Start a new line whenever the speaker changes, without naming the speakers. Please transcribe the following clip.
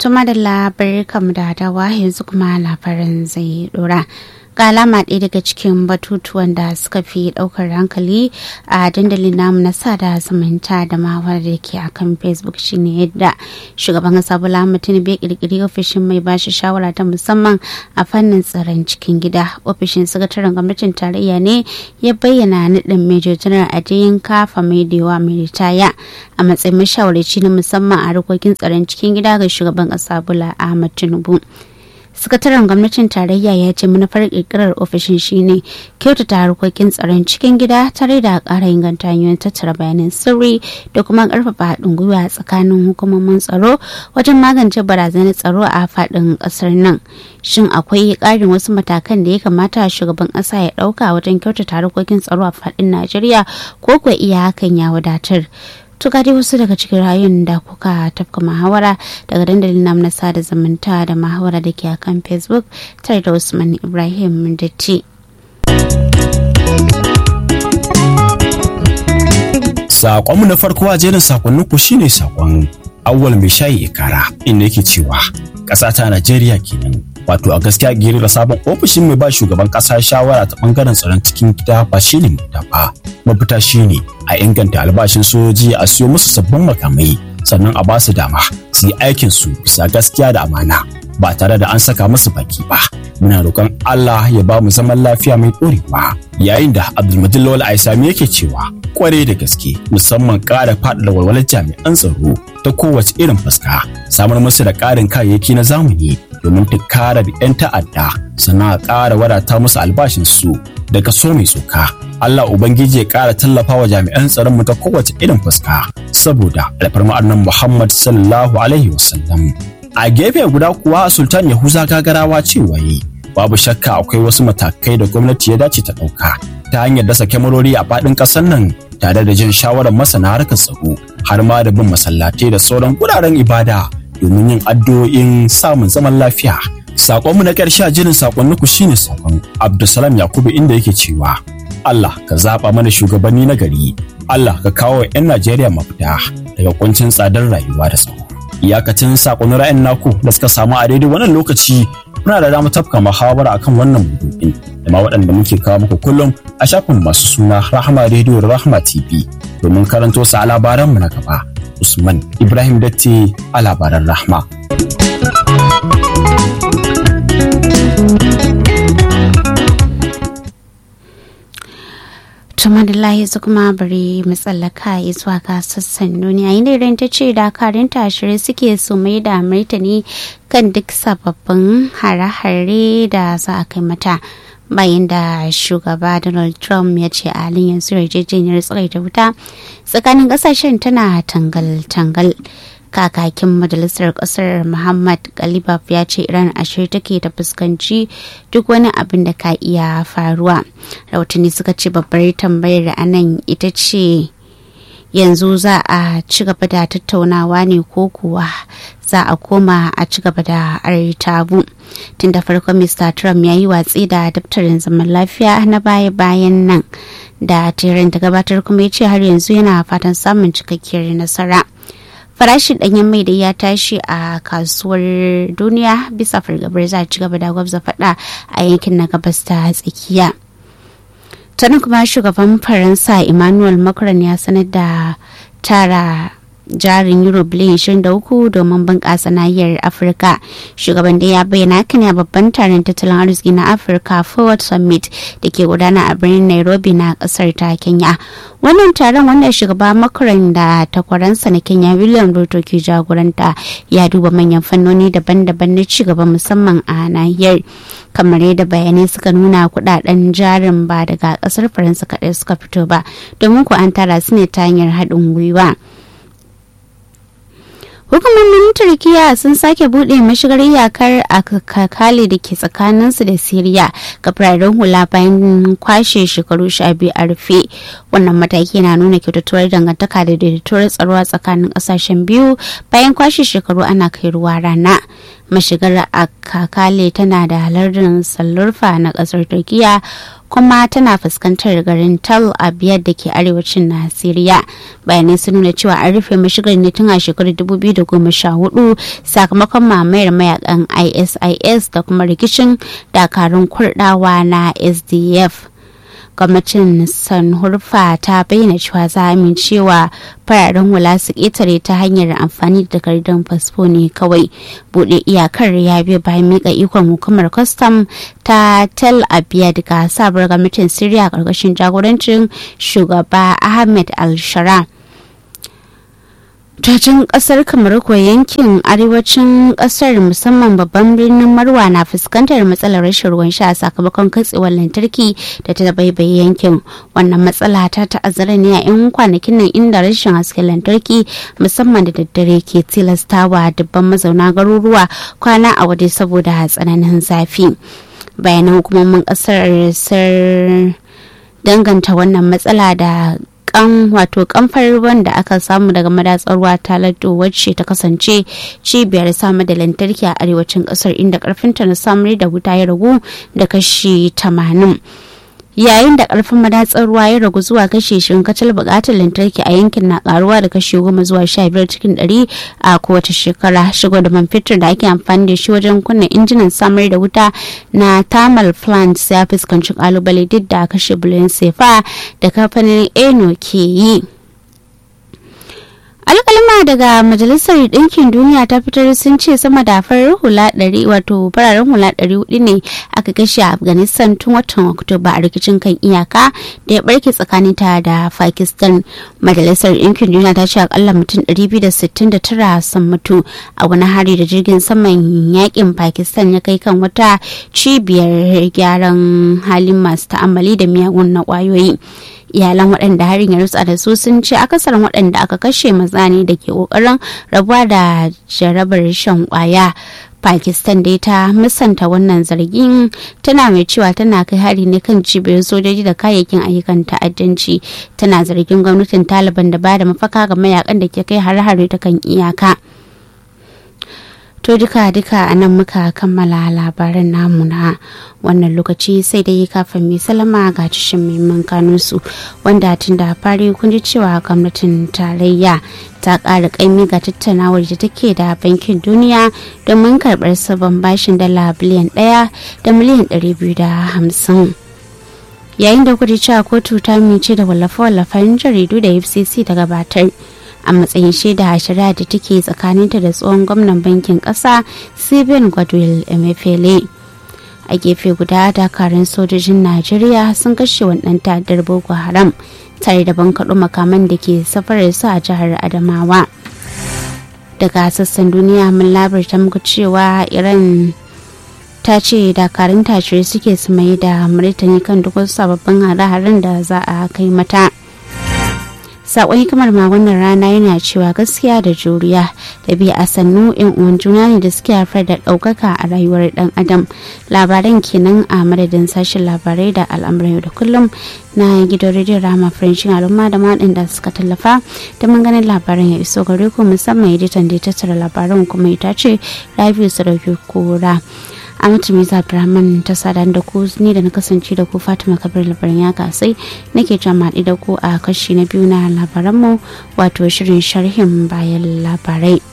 Tuma da labarai kam da dawa yanzu kuma labarin zai dora. ga alama ɗaya daga cikin batutuwan da suka fi ɗaukar hankali a dandalin namu na sada zumunta da mawar da ke akan facebook shine yadda shugaban kasa bola tinubu ya kirkiri ofishin mai bashi shawara ta musamman a fannin tsaron cikin gida ofishin sakataren gwamnatin tarayya ne ya bayyana naɗin major general adeyin kafa mai dewa mai ritaya a matsayin mashawarci na musamman a harkokin tsaron cikin gida ga shugaban kasa bola ahmad tinubu sakataren gwamnatin tarayya ya ce manufar kirkirar ofishin shine kyautata harkokin tsaron cikin gida tare da ƙara inganta hanyoyin tattara bayanan sirri da kuma ƙarfafa haɗin gwiwa tsakanin hukumomin tsaro wajen magance barazanar tsaro a faɗin ƙasar nan shin akwai ƙarin wasu matakan da ya kamata shugaban ƙasa ya ɗauka wajen kyautata harkokin tsaro a faɗin najeriya ko kuwa iya hakan ya wadatar to dai wasu daga cikin rayun da kuka tafka muhawara daga dandalin nam na sada zumunta da muhawara da ke akan facebook tare da usman ibrahim datti
Sakonmu na farko a jerin sakonnin ku shine sakon awwal mai shayi ikara inda yake cewa ƙasa ta Najeriya kenan wato a gaskiya girira sabon ofishin mai ba shugaban kasa shawara ta bangaren tsaron cikin gida ba shi ne ba mafita shine a inganta albashin sojoji a siyo musu sabbin makamai sannan a ba su dama su yi aikin su bisa gaskiya da amana ba tare da an saka musu baki ba muna roƙon Allah ya ba mu zaman lafiya mai ɗorewa yayin da Abdulmajid Lawal Aisami yake cewa kware da gaske musamman ƙara faɗaɗa walwalar jami'an tsaro ta kowace irin fuska samar musu da ƙarin kayayyaki na zamani domin tunkarar 'yan ta'adda sannan a ƙara wadata musu albashin su da kaso mai tsoka Allah Ubangiji ya ƙara tallafa wa jami'an tsaron mu ta kowace irin fuska saboda alfarma annan Muhammad sallallahu alaihi wasallam a gefe guda kuwa Sultan Yahuza gagarawa cewa yi babu shakka akwai wasu matakai da gwamnati ya dace ta ɗauka ta hanyar dasa kyamarori a faɗin ƙasar nan tare da jin shawarar masana harkar tsaro har ma da bin masallatai da sauran guraren ibada domin yin addu'o'in samun zaman lafiya. Sakonmu na ƙarshe a jirin sakonniku shine sakon Abdulsalam Yakubu inda yake cewa Allah ka zaɓa mana shugabanni na gari, Allah ka kawo 'yan Najeriya mafita daga kuncin tsadar rayuwa da tsaro. Iyakacin sakonnin ra'ayin naku da suka samu a daidai wannan lokaci muna da damar tafka muhawara akan wannan maudu'in da ma waɗanda muke kawo muku kullum a shafin masu suna Rahama Radio da Rahama TV domin karanto su a labaranmu na gaba. Usman Ibrahim Datti a labaran Rahma.
tuma da layi su kuma bari matsalaka zuwa ga sassan duniya inda idan ta ce dakarun tashirai suke su mai da martani kan duk sababbin hare-hare da za a kai mata bayan da shugaba donald trump ya ce a halin yanzu yarjejeniyar tsagaita wuta tsakanin kasashen tana tangal-tangal kakakin majalisar kasar muhammad galibaf ya ce iran ashirin take ta fuskanci duk wani abin da ka iya faruwa rahotanni suka ce babbar tambayar anan ita ce yanzu za a ci gaba da tattaunawa ne ko kuwa za a koma a ci gaba da artabu tun da farko mr trump ya yi watsi da daftarin zaman lafiya na baya-bayan nan da tirin ta gabatar kuma ya ce har yanzu yana fatan samun cikakkiyar nasara farashin ɗanyen mai da ya tashi a kasuwar duniya bisa fargabar za a ci gaba da gwabza faɗa a yankin na gabas ta tsakiya tana kuma shugaban faransa emmanuel macron ya sanar da tara jarin euro biliyan 23 domin bunƙasa nahiyar afirka shugaban da ya bayyana haka ne a babban taron tattalin arziki na afirka forward summit da ke gudana a birnin nairobi na ƙasar ta kenya wannan taron wanda shugaba macron da takwaransa na kenya william ruto ke jagoranta ya duba manyan fannoni daban-daban na cigaba musamman a nahiyar kamar yadda bayanai suka nuna kudaden jarin ba daga kasar faransa kaɗai suka fito ba domin ku an tara su ne ta hanyar haɗin gwiwa hukumomin turkiya sun sake buɗe mashigar iyakar a kakali da ke tsakaninsu da siriya ga fararen hula bayan kwashe shekaru sha biyu a rufe wannan mataki na nuna kyautatuwar dangantaka da daidaituwar tsaro a tsakanin ƙasashen biyu bayan kwashe shekaru ana kai ruwa rana mashigar a kakale tana da lardin sallurfa na ƙasar turkiya kuma tana fuskantar garin Tal Abyad da ke arewacin Nasiriya. Bayanai sun nuna cewa an rufe mashigar ne tun a shekarar 2014 sakamakon mamayar mayakan ISIS da kuma rikicin dakarun kurdawa na SDF. gwamnatin sanhurfa ta bayyana cewa za a amincewa fararen hula su ƙetare ta hanyar amfani da takardun fasfo ne kawai buɗe iyakar ya biyo bayan mika ikon hukumar kwastam ta tel abyad ga sabuwar gwamnatin syria ƙarƙashin jagorancin shugaba ahmed al-shara Tacin kasar kamar ko yankin arewacin kasar musamman babban birnin marwa na fuskantar matsalar rashin ruwan sha sakamakon katsewar lantarki da ta baibaye yankin wannan matsala ta ta'azzara ne a 'yan kwanakin nan inda rashin hasken lantarki musamman da daddare ke tilastawa dubban mazauna garuruwa kwana a waje saboda tsananin zafi bayanan hukumomin kasar sir danganta wannan matsala da kan wato kamfar ruwan da aka samu daga madatsar ruwa ta lado wacce ta kasance cibiyar samar da lantarki a arewacin kasar inda karfinta na samar da wuta ya ragu da kashi 80 yayin da karfin madatsar ruwa ya ragu zuwa kashi shirin kacal bukatar lantarki a yankin na karuwa da kashi goma zuwa sha biyar cikin ɗari a kowace shekara shigo da man fetur da ake amfani da shi wajen kunna injinan samar da wuta na thermal plants ya fuskanci kalubale duk da kashe biliyan sefa da kamfanin eno ke yi alkalma daga majalisar ɗinkin duniya ta fitar sun ce sama da farar hula ɗari wato fararen hula ɗari hudu ne aka kashe a afghanistan tun watan oktoba a rikicin kan iyaka da ya barke tsakanin ta da pakistan majalisar ɗinkin duniya ta ce akalla mutum 269 sun mutu a wani hari da jirgin saman yakin pakistan ya kai kan wata cibiyar gyaran halin masu ta'ammali da miyagun na kwayoyi iyalan waɗanda harin ya rutsa da su sun ce akasarin waɗanda aka kashe maza ne da ke ƙoƙarin rabuwa da jarabar shan ƙwaya pakistan dai ta musanta wannan zargin tana mai cewa tana kai hari ne kan cibiyar sojoji da kayayyakin ayyukan ta'addanci tana zargin gwamnatin taliban da bada mafaka ga mayakan da ke kai har-hare ta kan iyaka To duka duka a nan muka kammala labaran namu na wannan lokaci sai dai kafin mai salama ga cishin muhimman kanunsu wanda tun da fari kun ji cewa gwamnatin tarayya ta ƙara ƙaimi ga tattaunawar da take da bankin duniya domin karɓar sabon bashin dala biliyan ɗaya da miliyan ɗari biyu da hamsin. Yayin da kuji cewa kotu ta mice da wallafe-wallafen jaridu da FCC ta gabatar. a matsayin shaida a shari'a da take tsakaninta da tsohon gwamnan bankin kasa stephen godwill emefiele a gefe guda dakarun sojojin najeriya sun kashe wannan ta'addar boko haram tare da bankaɗo makaman da ke safarar su a jihar adamawa daga sassan duniya mun labarta muku cewa iran ta ce dakarun tashirai suke su mai da martani kan duk wasu sababbin hare-haren da za a kai mata sakon kamar ma wannan rana yana cewa gaskiya da juriya da biya a sannu yan uwan juna ne da suke haifar da ɗaukaka a rayuwar ɗan adam labaran kenan a madadin sashen labarai da al'amuran yau da kullum na gidan rediyon rama french al'umma da waɗanda suka tallafa da ganin labaran ya iso gare ku musamman editan da ya tattara labaran kuma ita ce rabiu sadauki kura Amatu Miza Abdulrahman ta sadan da ku ni da na kasance da ku Fatima Kabir labaran ya kasai nake jama'i da ku a kashi na biyu na labaranmu wato shirin sharhin bayan labarai.